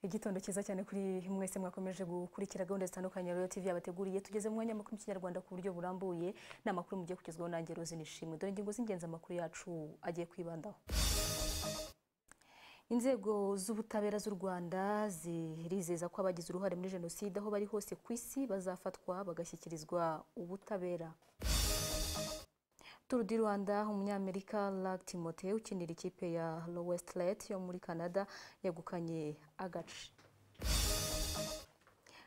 Igitondo cyiza cyane kuri mwese mwakomeje gukurikira gahunda zitandukanye Royal TV yabateguriye tugeze mu mwanya makuru y'ikinyarwanda ku buryo burambuye ni amakuru mugiye kugezwaho nanjye Rose Nishimwe dore ingingo z'ingenzi amakuru yacu agiye kwibandaho inzego z'ubutabera z'u Rwanda zirizeza ko abagize uruhare muri jenoside aho bari hose ku isi bazafatwa bagashyikirizwa ubutabera Tour du Rwanda umunyamerika Luck Timothée ukinira ikipe ya Lowestlet yo muri Canada yegukanye agace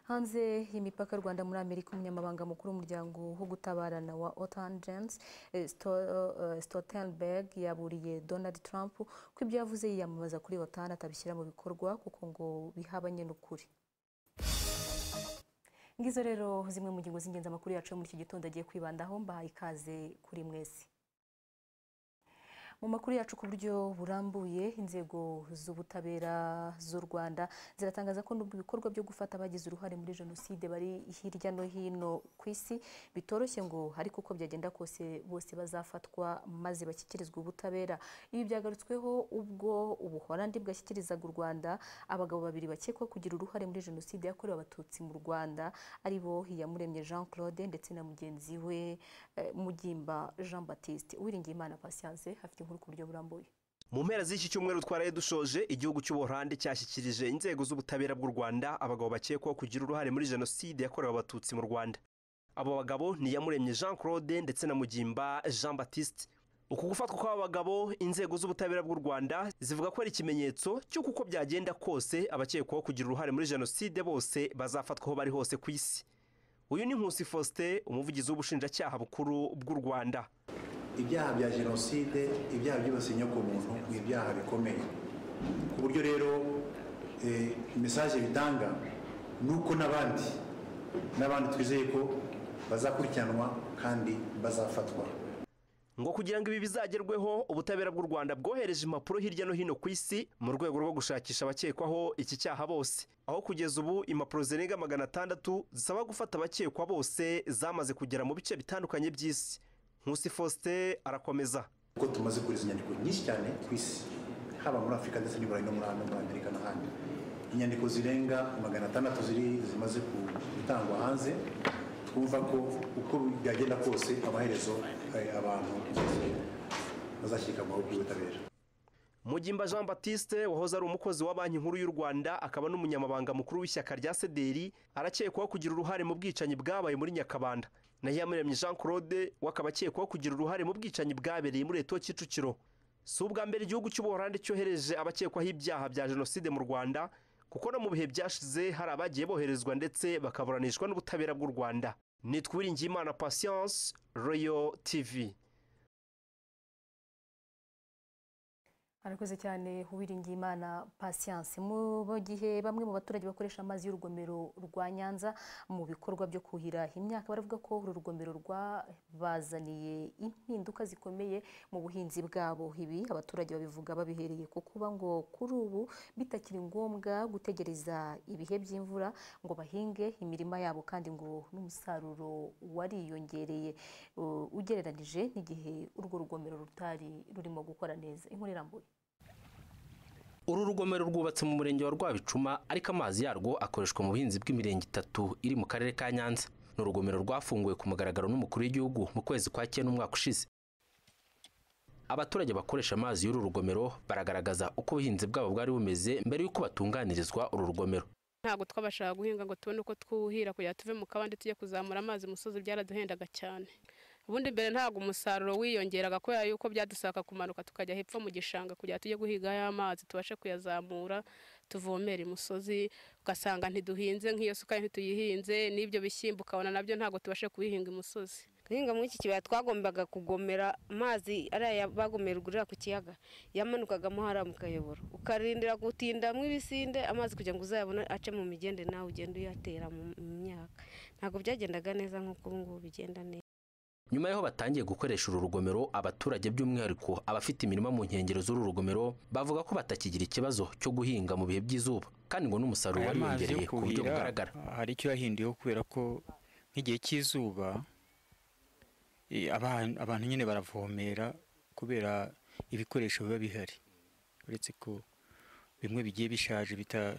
hanze y'imipaka y'u Rwanda muri Amerika umunyamabanga mukuru w'umuryango wo gutabarana wa Otan Jens Stoltenberg yaburiye Donald Trump ko ibyo yavuze yiyamamaza kuri Otan atabishyira mu bikorwa kuko ngo bihabanye n'ukuri ngizo rero zimwe mu ngingo z'ingenzi amakuru yacu muri iki gitondo agiye kwibandaho mbahaye ikaze kuri mwese mu makuru yacu ku buryo burambuye inzego z'ubutabera z'u Rwanda ziratangaza ko nubwo ibikorwa byo gufata abagize uruhare muri jenoside bari hirya no hino ku isi bitoroshye ngo ariko uko byagenda kose bose bazafatwa maze bashyikirizwa ubutabera ibi byagarutsweho ubwo ubuholandi bwashyikirizaga u Rwanda abagabo babiri bakekwa kugira uruhare muri jenoside yakorewe abatutsi mu Rwanda ari bo Iyamuremye Jean Claude ndetse na mugenzi we eh, Mugimba Jean Baptiste Uwiringiyimana Patience hafite inkuru ku buryo burambuye mu mpera z'iki cyumweru twaraye dushoje igihugu cy'ubuholandi cyashyikirije inzego z'ubutabera bw'u rwanda abagabo bakekwaho kugira uruhare muri jenoside yakorewe abatutsi mu rwanda abo bagabo ni iyamuremye jean claude ndetse na mugimba jean batiste uku gufatwa kw'aba bagabo inzego z'ubutabera bw'u rwanda zivuga ko ari ikimenyetso cy'uko uko byagenda kose abakekwaho kugira uruhare muri jenoside bose bazafatwa aho bari hose ku isi uyu ni nkusi faustin umuvugizi w'ubushinjacyaha bukuru bw'u rwanda ibyaha bya jenoside ibyaha byibasiye inyokomuntu ni ibyaha bikomeye ku buryo rero mesaje bitanga ni uko n'abandi n'abandi twizeye ko bazakurikiranwa kandi bazafatwa ngo kugira ngo ibi bizagerweho ubutabera bw'u Rwanda bwohereje impapuro hirya no hino ku isi mu rwego rwo gushakisha abakekwaho iki cyaha bose aho kugeza ubu impapuro zirenga magana atandatu zisaba gufata abakekwa bose zamaze kugera mu bice bitandukanye by'isi nkusi faustin arakomeza kuko tumaze kohereza inyandiko nyinshi cyane ku isi haba muri afurika ndetse n'iburayi no muri hano muri amerika n'ahandi inyandiko zirenga magana atandatu ziri zimaze gutangwa hanze twumva ko uko byagenda kose amaherezo eh, abantu bose bazashyikiranwaho by'ubutabera mugimba jean batiste wahoze ari umukozi wa banki nkuru y'u rwanda akaba n'umunyamabanga mukuru w'ishyaka rya sederi arakekwaho kugira uruhare mu bwicanyi bwabaye muri nyakabanda naho iyamuremye jean claude we akaba akekwaho kugira uruhare mu bwicanyi bwabereye muri leta kicukiro si ubwa mbere igihugu cy'ubuholandi cyohereje abakekwaho ibyaha bya jenoside mu rwanda kuko no mu bihe byashize hari abagiye boherezwa ndetse bakaburanishwa n'ubutabera bw'u rwanda nitwiringiyimana patience royal tv arakoze cyane uwiringiye imana patience mu gihe bamwe mu baturage bakoresha amazi y'urugomero rwa nyanza mu bikorwa byo kuhira imyaka baravuga ko uru rugomero rwabazaniye impinduka zikomeye mu buhinzi bwabo ibi abaturage babivuga babihereye ku kuba ngo kuri ubu bitakiri ngombwa gutegereza ibihe by'imvura ngo bahinge imirima yabo kandi ngo n'umusaruro wariyongereye uh, ugereranyije n'igihe urwo rugomero rutari rurimo gukora neza inkuru irambuye uru rugomero rwubatse mu murenge wa rwabicuma ariko amazi yarwo akoreshwa mu buhinzi bw'imirenge itatu iri mu karere ka nyanza ni urugomero rwafunguwe ku mugaragaro n'umukuru w'igihugu mu kwezi kwa cyenda umwaka ushize abaturage bakoresha amazi y'uru rugomero baragaragaza uko ubuhinzi bwabo bwari bumeze mbere y'uko batunganirizwa uru rugomero ntabwo twabashaga guhinga ngo tubone uko twuhira kugira tuve mu kabande tujye kuzamura amazi umusozi byaraduhendaga cyane ubundi mbere ntabwo umusaruro wiyongeraga kubera yuko byadusaka kumanuka tukajya hepfo mu gishanga kugira tujye guhiga ya mazi tubashe kuyazamura tuvomera imusozi ugasanga ntiduhinze nk'iyo sukari ntituyihinze n'ibyo bishyimbo ukabona nabyo ntabwo tubashe kubihinga imusozi guhinga muri iki kibaya twagombaga kugomera amazi ariya bagomera ugurira ku kiyaga yamanukagamo hariya mu kayoboro ukarindira gutindamo ibisinde amazi kugira ngo uzayabone ace mu migende nawe ugenda uyatera mu myaka ntabwo byagendaga neza nk'uko ubu ngubu bigenda neza nyuma y'aho batangiye gukoresha uru rugomero abaturage by'umwihariko abafite imirima mu nkengero z'uru rugomero bavuga ko batakigira ikibazo cyo guhinga mu bihe by'izuba kandi ngo n'umusaruro Aya mazi yo wariyongereye ku buryo kuhira, bugaragara hari icyo yahinduyeho kubera ko nk'igihe cy'izuba eh, abantu abantu nyine baravomera kubera ibikoresho biba bihari uretse ko bimwe bigiye bishaje bita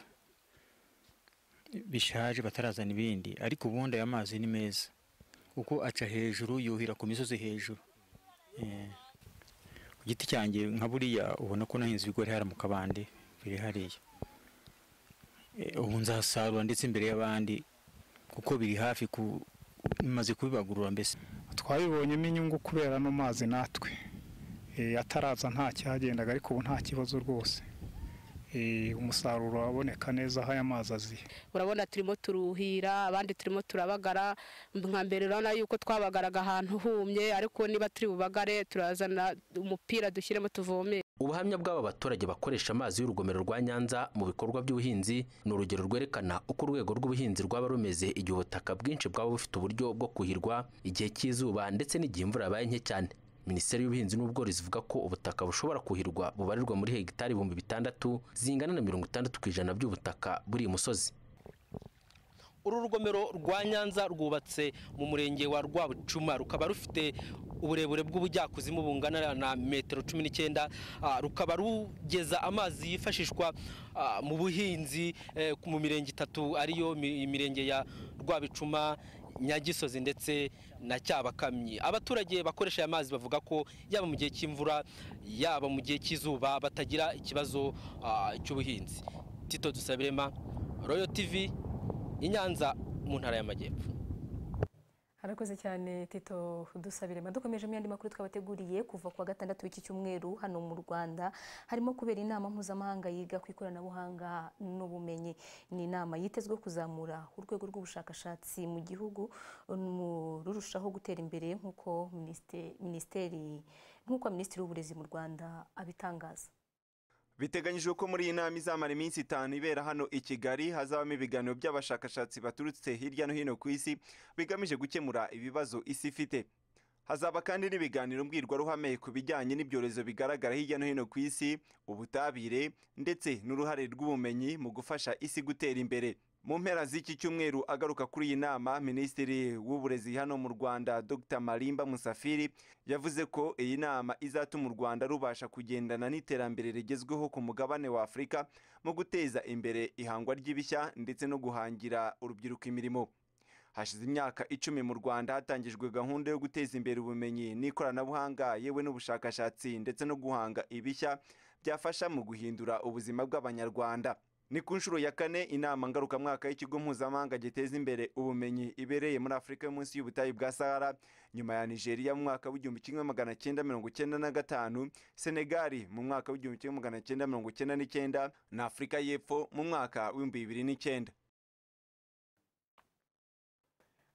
bishaje batarazana ibindi ariko ubundi aya mazi ni meza kuko aca hejuru yuhira ku misozi hejuru Eh, ku giti cyanjye nka buriya ubona ko nahinze ibigori hariya mu kabande biri hariya Eh, ubu nzasarura ndetse imbere y'abandi kuko biri hafi ku bimaze kubibagurura mbese twabibonyemo inyungu kubera ano mazi natwe Eh, ataraza nta cyagendaga ariko ubu nta kibazo rwose Eh, umusaruro uraboneka neza aho aya mazi aziye urabona turimo turuhira abandi turimo turabagara nka mbere urabona yuko twabagaraga ahantu humye ariko niba turi bubagare turazana umupira dushyiremo tuvomere ubuhamya bw'aba baturage bakoresha amazi y'urugomero rwa nyanza mu bikorwa by'ubuhinzi ni urugero rwerekana uko urwego rw'ubuhinzi rwaba rumeze igihe ubutaka bwinshi bwaba bufite uburyo bwo kuhirwa igihe cy'izuba ndetse n'igihe imvura yabaye nke cyane minisiteri y'ubuhinzi n'ubworozi ivuga ko ubutaka bushobora kuhirwa bubarirwa muri hegitari ibihumbi bitandatu zingana na mirongo itandatu ku ijana by'ubutaka buri musozi uru rugomero rwa nyanza rwubatse mu murenge wa rwabucuma rukaba rufite uburebure bw'ubujyakuzimu bungana na metero cumi n'icyenda ah, rukaba rugeza amazi yifashishwa ah, mu buhinzi eh, ku- mu mirenge itatu ariyo mi- imirenge ya rwabicuma nyagisozi ndetse na cyabakamyi abaturage bakoresha aya mazi bavuga ko yaba mu gihe cy'imvura yaba mu gihe cy'izuba batagira ikibazo ah, cy'ubuhinzi tito dusabirema royo tivi i Nyanza mu ntara y'amajyepfo harakoze cyane tito dusabirema dukomeje mu yandi makuru twabateguriye kuva ku wa gatandatu w'iki cyumweru hano mu rwanda harimo kubera inama mpuzamahanga yiga ku ikoranabuhanga n'ubumenyi ni inama yitezwe kuzamura urwego rw'ubushakashatsi mu gihugu mu- rurushaho gutera imbere nk'uko minisite- minisiteri nk'uko minisitiri w'uburezi mu rwanda abitangaza biteganyijwe ko muri iyi nama izamara iminsi itanu ibera hano i kigali hazabamo ibiganiro by'abashakashatsi baturutse hirya no hino ku isi bigamije gukemura ibibazo isi ifite hazaba kandi n'ibiganiro mbwirwaruhame ku bijyanye n'ibyorezo bigaragara hirya no hino ku isi ubutabire ndetse n'uruhare rw'ubumenyi mu gufasha isi gutera imbere mu mpera z'iki cyumweru agaruka kuri iyi nama minisitiri w'uburezi hano mu rwanda dr marimba musafiri yavuze ko iyi nama izatuma u rwanda rubasha kugendana n'iterambere rigezweho ku mugabane wa afurika mu guteza imbere ihangwa ry'ibishya ndetse no guhangira urubyiruko imirimo hashize imyaka icumi mu rwanda hatangijwe gahunda yo guteza imbere ubumenyi n'ikoranabuhanga yewe n'ubushakashatsi ndetse no guhanga ibishya byafasha mu guhindura ubuzima bw'abanyarwanda ni ku nshuro ya kane inama ngarukamwaka y'ikigo mpuzamahanga giteza imbere ubumenyi ibereye muri afurika yo munsi y'ubutayu bwa sahara nyuma ya nigeria mu mwaka w'igihumbi kimwe magana cyenda mirongo cyenda na gatanu senegali mu mwaka w'igihumbi kimwe magana cyenda mirongo cyenda n'icyenda na afurika y'epfo mu mwaka w'ibihumbi bibiri n'icyenda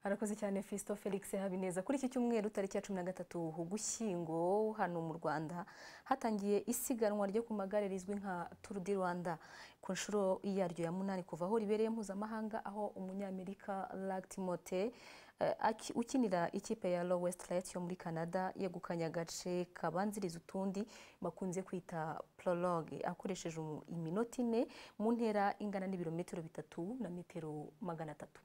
harakoze cyane Fisto Felix Habineza kuri iki cyumweru tariki ya cumi na gatatu Ugushyingo hano mu Rwanda hatangiye isiganwa ryo ku magare rizwi nka Tour du Rwanda ku nshuro yaryo ya munani kuva aho ribereye mpuzamahanga aho umunyamerika Lag Timote eh, aki- ukinira ikipe ya Low West Light yo muri Canada yegukanye agace kabanziriza utundi bakunze kwita prologue akoresheje umu- iminota ine mu ntera ingana n'ibirometero bitatu na metero magana atatu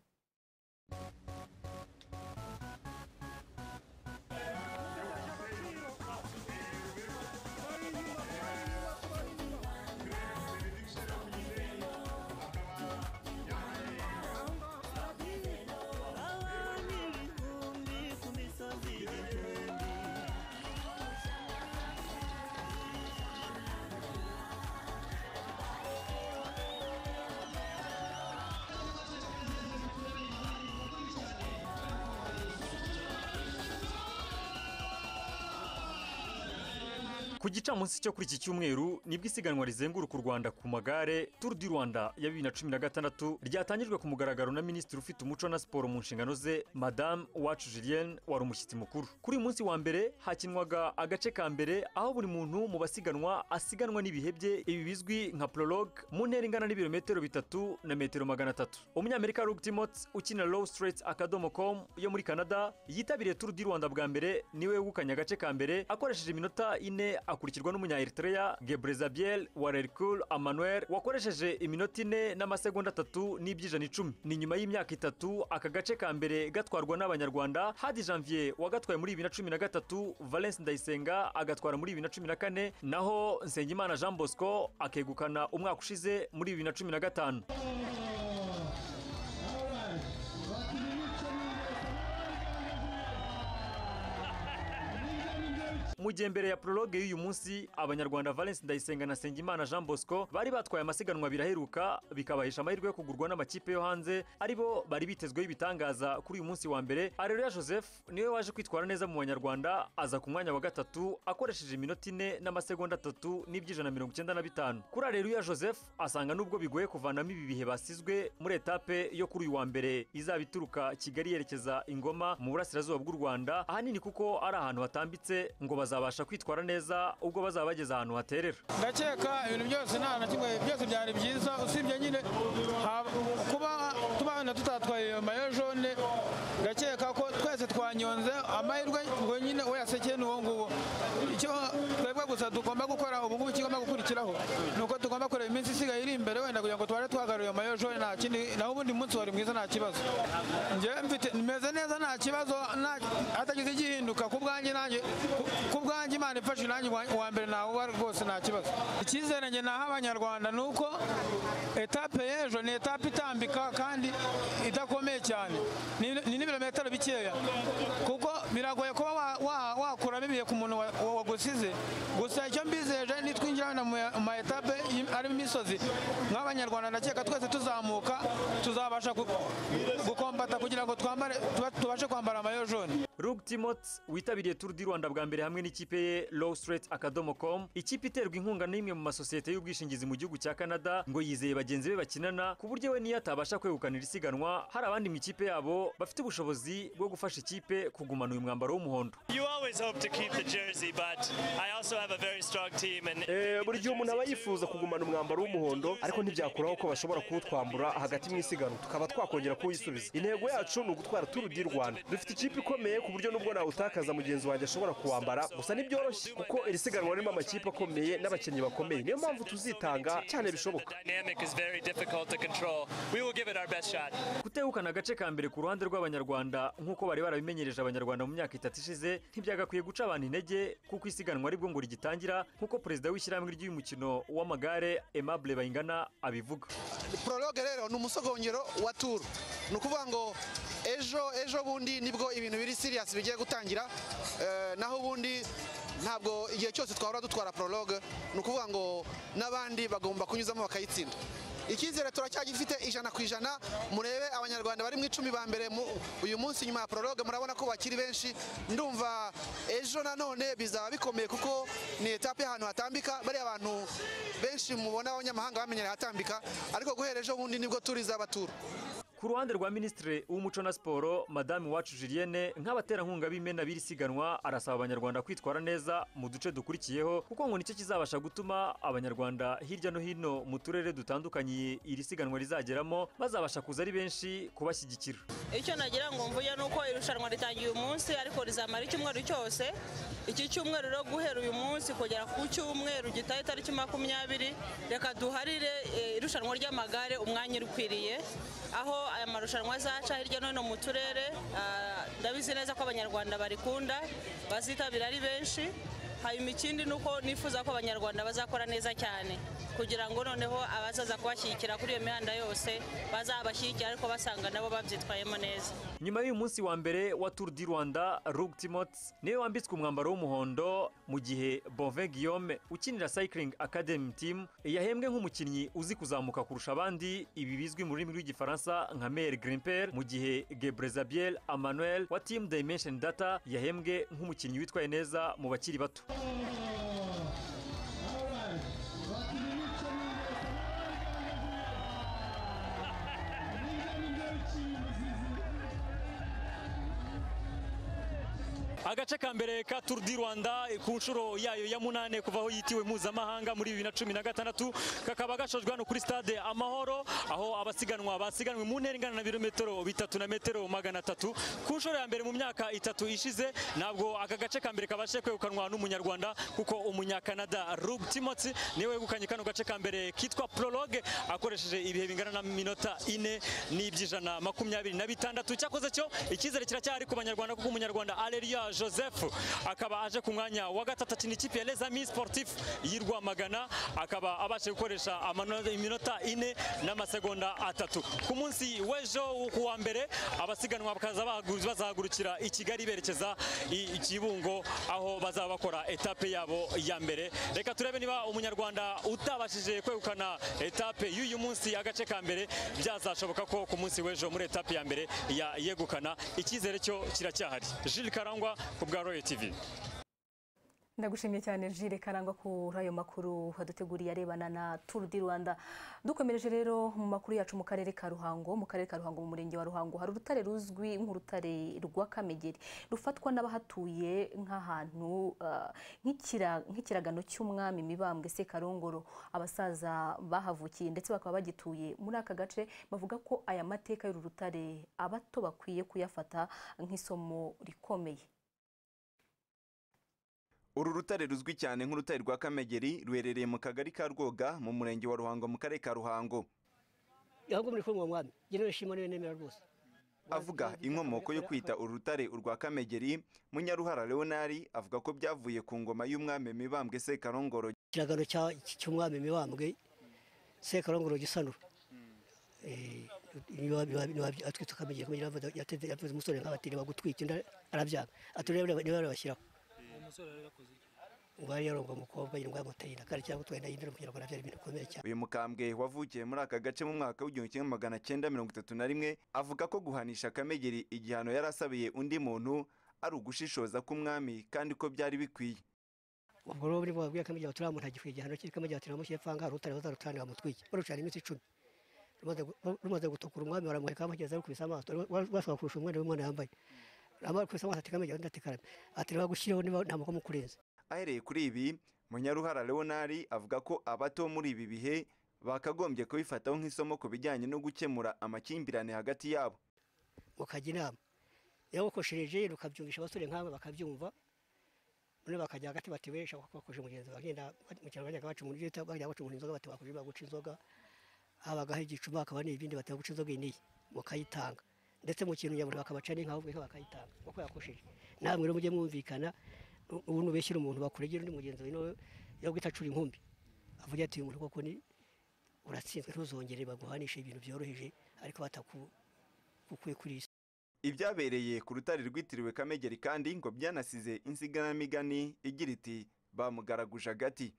ku gicamunsi cyo kuri iki cyumweru nibwo isiganwa rizenguruka u rwanda ku magare turu di rwanda ya bibiri na cumi na gatandatu ryatangijwe ku mugaragaro na minisitiri ufite umuco na siporo mu nshingano ze madamu wacu julienne wari umushyitsi mukuru kuri uyu munsi wa mbere hakinwaga agace ka mbere aho buri muntu mu basiganwa asiganwa n'ibihe bye ibi bizwi nka prologue mu ntera ingana n'ibirometero bitatu na metero magana atatu umunyamerika Luke Timot ukinira low straits akadomo com yo muri canada yitabiriye turu di rwanda bwa mbere niwe wegukanye agace ka mbere akoresheje iminota ine akurikirwa n'umunya Eritrea Gebrezabiel Warerkul Emmanuel wakoresheje iminota ine n'amasegonda atatu n'ibyijana icumi ni nyuma y'imyaka itatu aka gace ka mbere gatwarwa n'abanyarwanda Hadi Janvier wagatwaye muri bibiri na cumi na gatatu Valence Ndayisenga agatwara muri bibiri na cumi na kane naho Nsengimana Jean Bosco akegukana umwaka ushize muri bibiri na cumi na gatanu mu gihe mbere ya prologue y'uyu munsi abanyarwanda Valence Ndayisenga na Sengimana Jean Bosco bari batwaye amasiganwa biraheruka bikabahesha amahirwe yo kugurwa n'amakipe yo hanze aribo bari bitezweho ibitangaza kuri uyu munsi wa mbere Areruya Joseph niwe waje kwitwara neza mu banyarwanda aza ku mwanya wa gatatu akoresheje iminota ine n'amasegonda atatu n'ibyijana mirongo icyenda na bitanu kuri Areruya Joseph asanga nubwo bigoye kuvanamo ibi bihe basizwe muri etape yo kuri uyu wa mbere izaba ituruka Kigali yerekeza Ingoma mu burasirazuba bw'u Rwanda ahanini kuko ari ahantu hatambitse ngo bazabasha kwitwara neza ubwo bazaba bageze ahantu haterera ndakeka ibintu byose nta na kimwe byose byari byiza usibye nyine haba- kuba tubana tutatwaye mayo jone ndakeka ko twese twanyonze amahirwe ngo nyine we yasekeye ni uwo nguwo icyo twebwe gusa tugomba gukora ubu ngubu kigomba gukurikiraho ni uko tugomba kureba iminsi isigaye iri imbere wenda kugira ngo tubare twagaruye mayo jone nta kindi naho ubundi munsi wari mwiza nta kibazo njyewe mfite meze neza nta kibazo nta- hatagize igihinduka ku bwanjye nanjye ku- ku bwanjye imana ifashe nanjye uwa- uwa mbere nawuba rwose nta kibazo icyizere njye naha abanyarwanda ni uko etape y'ejo ni etape itambika kandi idakomeye cyane Ni- ni n'ibirometero bikeya kuko biragoye kuba wa- wa- wakuramo ibihe ku muntu wa- wa- wagusize gusa icyo mbizeje nitwinjira wenda mu ya- mu ma etape y'im- arimo imisozi nk'abanyarwanda ndakeka twese tuzamuka tuzabasha gu- gukombata kugira ngo twambare tuba- tubashe kwambara amayo jone Rug Timothy witabiriye Tour du Rwanda bwa mbere hamwe n'ikipe ye Lowstraight akadomo com ikipe iterwa inkunga n'imwe mu masosiyete y'ubwishingizi mu gihugu cya Canada ngo yizeye bagenzi be bakinana ku buryo we niyo atabasha kwegukanira isiganwa hari abandi mu ikipe yabo bafite ubushobozi bwo gufasha ikipe kugumana uyu mwambaro w'umuhondo You always hope to keep the jersey, but I also have a very strong team, and Eh, buri gihe umuntu aba yifuza kugumana umwambaro w'umuhondo ariko ntibyakuraho ko bashobora kuwutwambura hagati mu isiganwa tukaba twakongera kuwisubiza intego yacu ni ugutwara turu di rwanda dufite ikipe ikomeye ku buryo nubwo nawutakaza mugenzi wanjye ashobora kuwambara gusa ntibyoroshye kuko iri siganwa ririmo amakipe akomeye n'abakinnyi bakomeye niyo mpamvu tuzitanga cyane the bishoboka dynamic is very difficult to control. We will give it our best shot. kutegukana agace ka mbere ku ruhande rw'abanyarwanda nk'uko bari barabimenyereje abanyarwanda mu myaka itatu ishize ntibyagakwiye guca abantu intege kuko isiganwa aribwo ngo rigitangira nk'uko perezida w'ishyirahamwe ry'umukino w'amagare Aimable Bayingana abivuga prologue rero ni umusogongero wa turu ni ukuvuga ngo ejo ejo bundi nibwo ibintu biri serious bigiye gutangira Eh, naho ubundi ntabwo igihe cyose twahora dutwara prologue ni ukuvuga ngo n'abandi bagomba kunyuzamo bakayitsinda icyizere turacyagifite ijana ku ijana murebe abanyarwanda bari mu icumi ba mbere mu- uyu munsi nyuma ya prologue murabona ko bakiri benshi ndumva ejo nanone bizaba bikomeye kuko ni etape y'ahantu hatambika bariya abantu benshi mubona abanyamahanga bamenyera ahatambika ariko guhera ejo bundi nibwo turizaba turu ku ruhande rwa minisitiri w'umuco na siporo madamu iwacu julienne nk'abaterankunga b'imena b'iri siganwa arasaba abanyarwanda kwitwara neza mu duce dukurikiyeho kuko ngo nicyo kizabasha gutuma abanyarwanda hirya no hino mu turere dutandukanye iri siganwa rizageramo bazabasha kuza ari benshi kubashyigikira icyo nagira ngo mvuge ni uko irushanwa ritangiye uyu munsi ariko rizamara icyumweru cyose iki cyumweru rero guhera uyu munsi kugera ku cyumweru gitaha itariki makumyabiri reka duharire eh, irushanwa ry'amagare umwanya ukwiriye aho aya marushanwa azaca hirya no hino mu turere ah, ndabizi neza ko abanyarwanda barikunda bazitabira ari benshi hanyuma ikindi ni uko nifuza ko abanyarwanda bazakora neza cyane kugira ngo noneho abazaza kubashyigikira kuri iyo mihanda yose bazabashyigikira ariko basanga nabo babyitwayemo neza nyuma y'uyu munsi wa mbere wa Tour du Rwanda Rug Timothy niwe wambitswe umwambaro w'umuhondo mu gihe Bonvin Guillaume ukinira Cycling Academy Team yahembwe nk'umukinnyi uzi kuzamuka kurusha abandi ibi bizwi mu rurimi rw'igifaransa nka Meilleur Grimper mu gihe Gebrezabiel Emmanuel wa Team Dimension Data yahembwe nk'umukinnyi witwaye neza mu bakiri bato agace ka mbere ka Tour du Rwanda ku nshuro yayo ya munane kuva aho yitiwe mpuzamahanga muri bibiri na cumi na gatandatu kakaba gashojwe hano kuri stade Amahoro aho abasiganwa basiganwe mu ntera ingana na birometero bitatu na metero magana atatu ku nshuro ya mbere mu myaka itatu ishize ntabwo aka gace ka mbere kabashije kwegukanwa n'umunyarwanda kuko umunyakanada Rug Timothy niwe wegukanye kano gace ka mbere kitwa prologue akoresheje ibihe bingana na minota ine n'iby'ijana makumyabiri na bitandatu cyakoze cyo icyizere kiracyahari ku banyarwanda kuko umunyarwanda Areruya joseph akaba aje ku mwanya wa gatatu akina ikipe ya les amis sportif y'i rwamagana akaba abasha gukoresha amano- iminota ine n'amasegonda atatu ku munsi w'ejo wo ku wa mbere abasiganwa bakaza bahagu- bazahagurukira i kigali berekeza i i kibungo aho bazaba bakora etape yabo ya mbere reka turebe niba umunyarwanda utabashije kwegukana etape y'uyu munsi agace ka mbere byazashoboka ko ku munsi w'ejo muri etape ya mbere ya yegukana icyizere cyo kiracyahari Jules Karangwa ku bwa Royal TV ndagushimiye cyane jire karangwa kuri ayo makuru waduteguriye arebana na turu di rwanda dukomereje rero mu makuru yacu mu karere ka ruhango mu karere ka ruhango mu murenge wa ruhango hari urutare ruzwi nk'urutare rwa kamegeri rufatwa n'abahatuye nk'ahantu ah, nk'ikira- nk'ikiragano cy'umwami mibambwe sekarongoro abasaza bahavukiye ndetse bakaba bagituye muri aka gace bavuga ko aya mateka y'uru rutare abato bakwiye kuyafata nk'isomo rikomeye uru rutare ruzwi cyane nk'urutare rwa kamegeri ruherereye mu kagari ka rwoga mu murenge wa ruhango mu karere ka ruhango ahubwo muri kumwe mwami njye nishimira niyo nemera rwose avuga inkomoko yo kwita uru rutare urwa kamegeri munyaruhara leonari avuga ko byavuye ku ngoma y'umwami mibambwe sekarongoro ikiragano cya- cy'umwami mibambwe sekarongoro gisanura Eh, niba- niba- niba- atwitse kamegeri kugira ngo yateze yavuze umusore nk'abatiri bagutwika inda arabyanga aturebe niba babashyiraho ubwo yari yaronga umukobwa yirwa yamuteye inda kandi cyangwa utwenda y'indero kugira ngo nabyara ibintu bikomeye cyane uyu mukambwe wavukiye muri aka gace mu mwaka w'igihumbi kimwe magana cyenda mirongo itatu na rimwe avuga ko guhanisha kamegeri igihano yari asabiye undi muntu ari ugushishoza k'umwami kandi ko byari bikwiye ubwo rero buri bwabwiye kamegeri turiya muntu agikwiye igihano cye kamegeri turamushyire pfanga rutare bazarutane bamutwike barucana iminsi icumi Rumaze gu- rumaze gutukura umwami baramuheka bamugeza rukubise amaso bashobora kurusha umwenda w'umwana yambaye amara kubise amaso ati kamegeri ndatekarame ati reba gushyiraho niba nta mukomo kurenze ahereye kuri ibi munyaruhara leonari avuga ko abato muri ibi bihe bakagombye kubifataho nk'isomo ku bijyanye no gukemura amakimbirane hagati yabo mukajya inama iyo mukoshereje rukabyumvisha abasore nk'aba bakabyumva noneho bakajya hagati bati we shaka ko bakoshe mugenzi wawe ngenda mu kinyarwanda bacu umuntu bita bajya baca umuntu inzoga bati bakoshe baguca inzoga habagaho igicuma hakaba n'ibindi bati baguca inzoga iyi n'iyi mukayitanga ndetse mu kintu nyaburi bakabaca n'inka ahubwo inka bakayitanga kuko yakosheje namwe rero mujye mwumvikana nu- ubu nubeshyira umuntu bakuregera undi mugenzi wawe nawe yo guhita acura inkumbi avuga ati uyu muntu koko ni uratsinzwe ntuzongere baguhanishe ibintu byoroheje ariko batakukuye kuri iyi si ibyabereye ku rutare rwitiriwe kamegeri kandi ngo byanasize insiganamigani igira iti bamugaraguje agati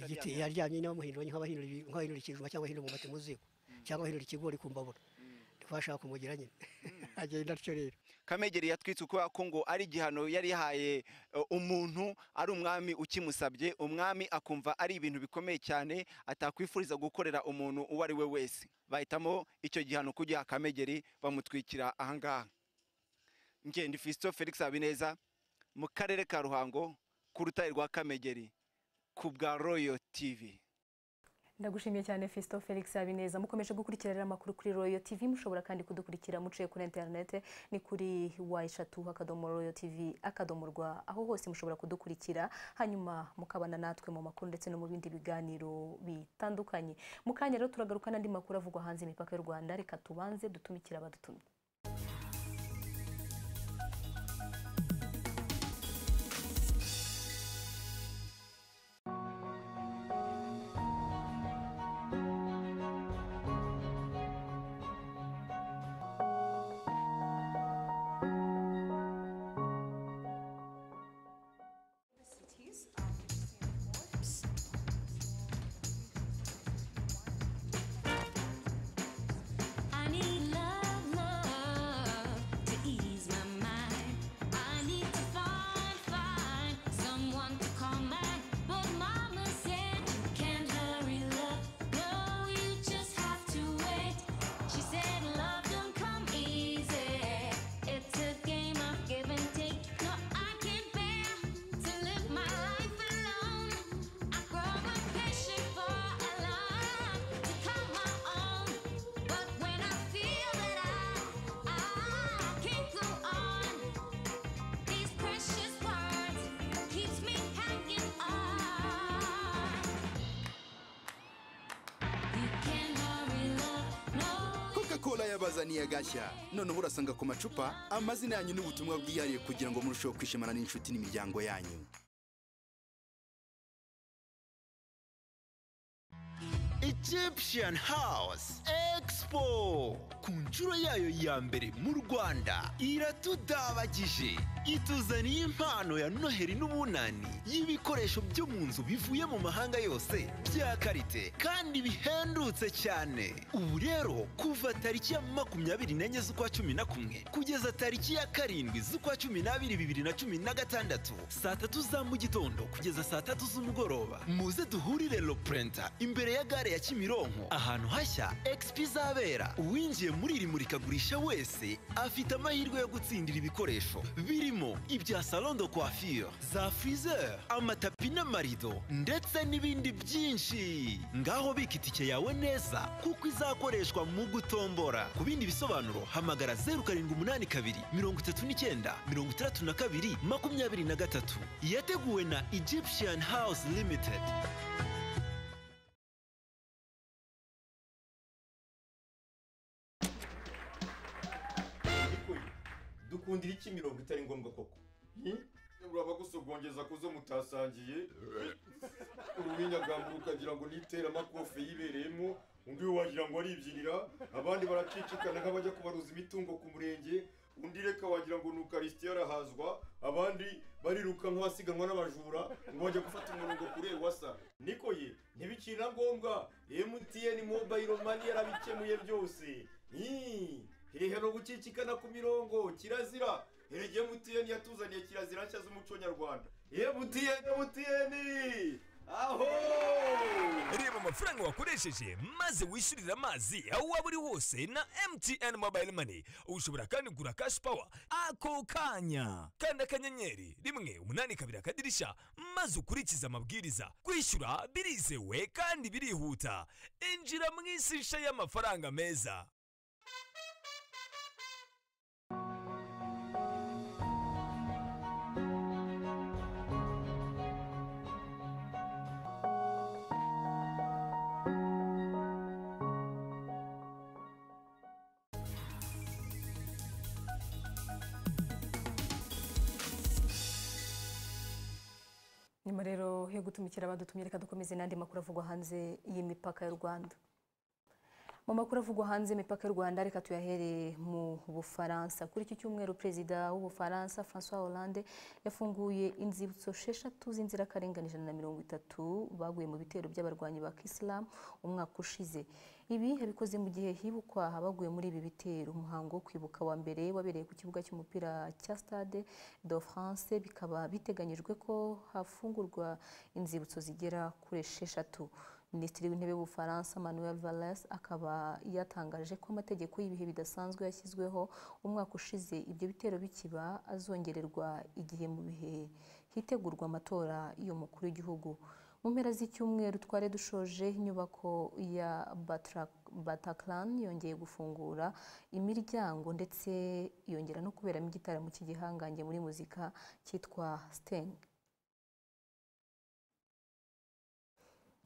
igiti yaryamye niba muhinduranye nk'abahindura ibi- nk'abahindura ikijumba cyangwa bahindura umwumbati mu ziko cyangwa bahindura ikigori ku mbabura ntibashaka kumugira nyine agenda atyo rero kamegeri yatwitse ukubera ko ngo ari igihano yari yahaye eh, umuntu ari umwami ukimusabye umwami akumva ari ibintu bikomeye cyane atakwifuriza gukorera umuntu uwo ari we wese bahitamo icyo gihano kugiha kamegeri bamutwikira ahangaha ngende fisito felix habineza mu karere ka ruhango ku rutare rwa kamegeri ku bwa royo tivi ndagushimiye cyane Fisto Felix Habineza mukomeje gukurikira rero amakuru kuri Royal TV mushobora kandi kudukurikira muciye kuri internet ni kuri y3 akadomo Royal TV akadomo rwa aho hose mushobora kudukurikira hanyuma mukabana natwe mu makuru ndetse no mu bindi biganiro bitandukanye mu kanya rero turagaruka n'andi makuru avugwa hanze imipaka y'u Rwanda reka tubanze dutumikira abadutumye I need love, love. cola yabazaniye agashya noneho urasanga ku macupa amazina yanyu n'ubutumwa bwihariye kugira ngo murusheho kwishimana n'inshuti n'imiryango yanyu Egyptian House Expo ku nshuro yayo ya mbere mu Rwanda iratudabagije ituzaniye impano ya Noheri n'ubunani y'ibikoresho byo mu nzu bivuye mu mahanga yose bya karite kandi bihendutse cyane ubu rero kuva tariki ya makumyabiri n'enye z'ukwa cumi na kumwe kugeza tariki ya karindwi z'ukwa cumi n'abiri bibiri na cumi na gatandatu saa tatu za mu gitondo kugeza saa tatu z'umugoroba muze duhurire loprenta imbere ya gare ya Kimironko ahantu hashya expo izabera uwinjiye muri iri murikagurisha wese afite amahirwe yo gutsindira ibikoresho birimo ibya salon de coiffure za friseur amatapi n'amarido ndetse n'ibindi byinshi ngaho bika itike yawe neza kuko izakoreshwa mu gutombora ku bindi bisobanuro hamagara zeru karindwi umunani kabiri mirongo itatu n'icyenda mirongo itandatu na kabiri makumyabiri na gatatu yateguwe na egyptian house limited dukundira iki mirongo itari ngombwa koko uraba gusogongeza ku zo mutasangiye urubinyagamba ukagira ngo n'iteramakofe yibereyemo undi we wagira ngo aribyinira abandi baracicikana nk'abajya kubaruza imitungo ku murenge undi reka wagira ngo ni ukarisiti yarahazwa abandi bariruka nk'abasiganwa n'abajura ngo bajya gufata umurongo kure wasa niko ye ntibikiri na ngombwa emutiyeni mobayiro mani yarabikemuye byose Ii. hehe no gucicikana ku mirongo kirazira erege emutiyeni yatuzaniye kirazira nshya z'umuco nyarwanda emutiyeni emutiyeni aho reba amafaranga wakoresheje maze wishyurira amazi aho waba uri hose na mtn mobile money ushobora kandi kugura cash power ako kanya kanda akanyenyeri rimwe umunani kabiri akadirishya maze ukurikize amabwiriza kwishyura birizewe kandi birihuta injira mu isi nshya y'amafaranga meza nyuma rero yo gutumikira abadutumye reka dukomeze n'andi makuru avugwa hanze y'imipaka y'u rwanda mu makuru avugwa hanze y'imipaka y'u rwanda reka tuyahere mu bufaransa kuri iki cyumweru perezida w'ubufaransa francois hollande yafunguye inzibutso esheshatu z'inzirakarengane ijana na mirongo itatu baguye mu bitero by'abarwanyi ba kisilamu umwaka ushize ibi yabikoze mu gihe hibukwa abaguye muri ibi bitero umuhango wo kwibuka wa mbere wabereye ku kibuga cy'umupira cya stade de france bikaba biteganyijwe ko hafungurwa inzibutso zigera kuri esheshatu minisitiri w'intebe w'ubufaransa manuel valens akaba yatangaje ko amategeko y'ibihe bidasanzwe yashyizweho umwaka ushize ibyo bitero bikiba azongererwa igihe mu bihe hitegurwa amatora y'umukuru w'igihugu mu mpera z'icyumweru twari dushoje inyubako ya bataclan yongeye gufungura imiryango ndetse yongera no kuberamo igitaramo cy'igihangange muri muzika cyitwa siteng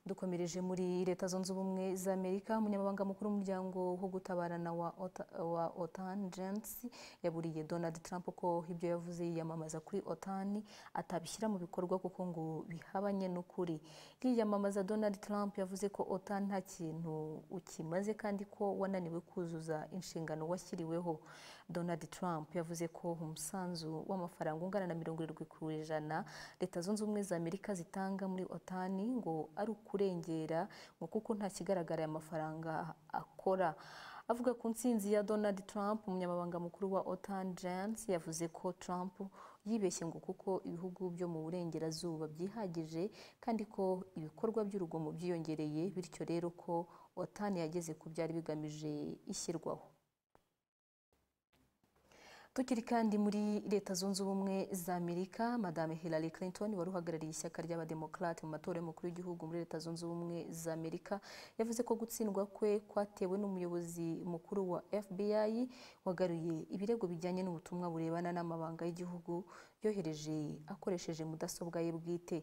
dukomereje muri leta zunze ubumwe za amerika umunyamabanga mukuru w'umuryango wo gutabarana wa otan james yaburiye donald trump ko ibyo yavuze yiyamamaza kuri otan atabishyira mu bikorwa kuko ngo bihabanye n'ukuri yiyamamaza donald trump yavuze ko otan nta kintu ukimaze kandi ko wananiwe kuzuza inshingano washyiriweho donald trump yavuze ko umusanzu w'amafaranga ungana na mirongo irindwi ku ijana leta zunze ubumwe za amerika zitanga muri otan ngo ari ukuri kurengera ngo kuko nta kigaragara aya mafaranga akora avuga ku nsinzi ya donald trump umunyamabanga mukuru wa otan jans yavuze ko trump yibeshye ngo kuko ibihugu byo mu burengerazuba byihagije kandi ko ibikorwa by'urugomo byiyongereye bityo rero ko otan yageze ku byari bigamije ishyirwaho tukiri kandi muri leta zunze ubumwe za amerika madame hillary clinton wari uhagarariye ishyaka ry'abademokarate mu matora y'umukuru w'igihugu muri leta zunze ubumwe za amerika yavuze ko gutsindwa kwe kwatewe n'umuyobozi mukuru wa fbi wagaruye ibirego bijyanye n'ubutumwa burebana n'amabanga y'igihugu yohereje akoresheje mudasobwa ye bwite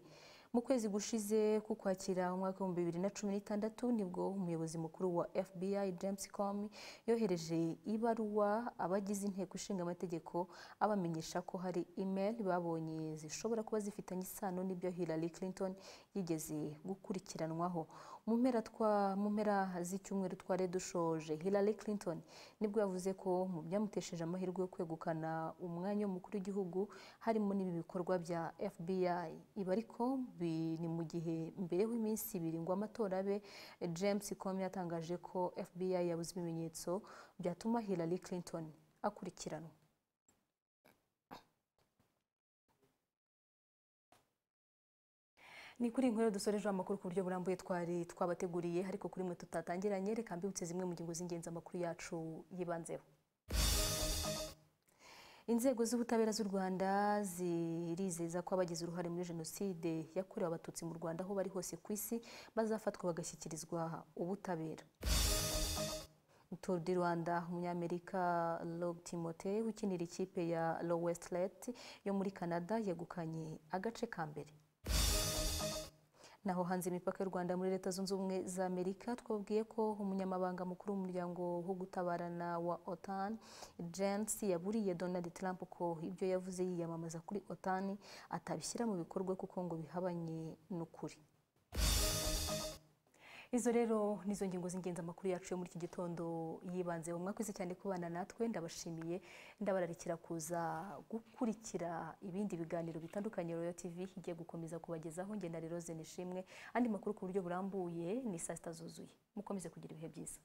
mu kwezi gushize kukwakira umwaka w'ibihumbi bibiri na cumi n'itandatu nibwo umuyobozi mukuru wa fbi james comey yohereje ibaruwa abagize inteko ishinga amategeko abamenyesha ko hari email babonye zishobora kuba zifitanye isano n'ibyo hillary clinton yigeze gukurikiranwaho mu mpera twa mu mpera z'icyumweru twari dushoje hillary clinton nibwo yavuze ko mu byamutesheje amahirwe yo kwegukana umwanya w'umukuru w'igihugu harimo n'ibi bikorwa bya fbi ibi ariko bi- ni mu gihe mbere y'iminsi ibiri ngo amatora abe james comey yatangaje ko fbi yabuze ibimenyetso byatuma hillary clinton akurikiranwa ni kuri inkuru dusoreje amakuru ku buryo burambuye twari twabateguriye ariko kuri mwe tutatangiranye reka mbibutse zimwe mu ngingo z'ingenzi amakuru yacu yibanzeho inzego z'ubutabera z'u rwanda zirizeza ko abagize uruhare muri jenoside yakorewe abatutsi mu rwanda aho bari hose ku isi bazafatwa bagashyikirizwa ubutabera Tour du Rwanda umunyamerika Rob Timote ukinira ikipe ya Low Westlet yo muri Canada yegukanye agace ka mbere naho hanze imipaka y'u rwanda muri leta zunze ubumwe za amerika twabwiye ko umunyamabanga mukuru w'umuryango wo gutabarana wa otan jensi yaburiye donald trump ko ibyo yavuze yiyamamaza kuri otan atabishyira mu bikorwa kuko ngo bihabanye n'ukuri izo rero nizo ngingo z'ingenzi amakuru yacu yo muri iki gitondo yibanze mwakoze cyane kubana natwe ndabashimiye ndabararikira kuza gukurikira ibindi biganiro bitandukanye royal tv igiye gukomeza kubagezaho ngenda rero nishimwe andi makuru ku buryo burambuye ni saa sita zuzuye mukomeze kugira ibihe byiza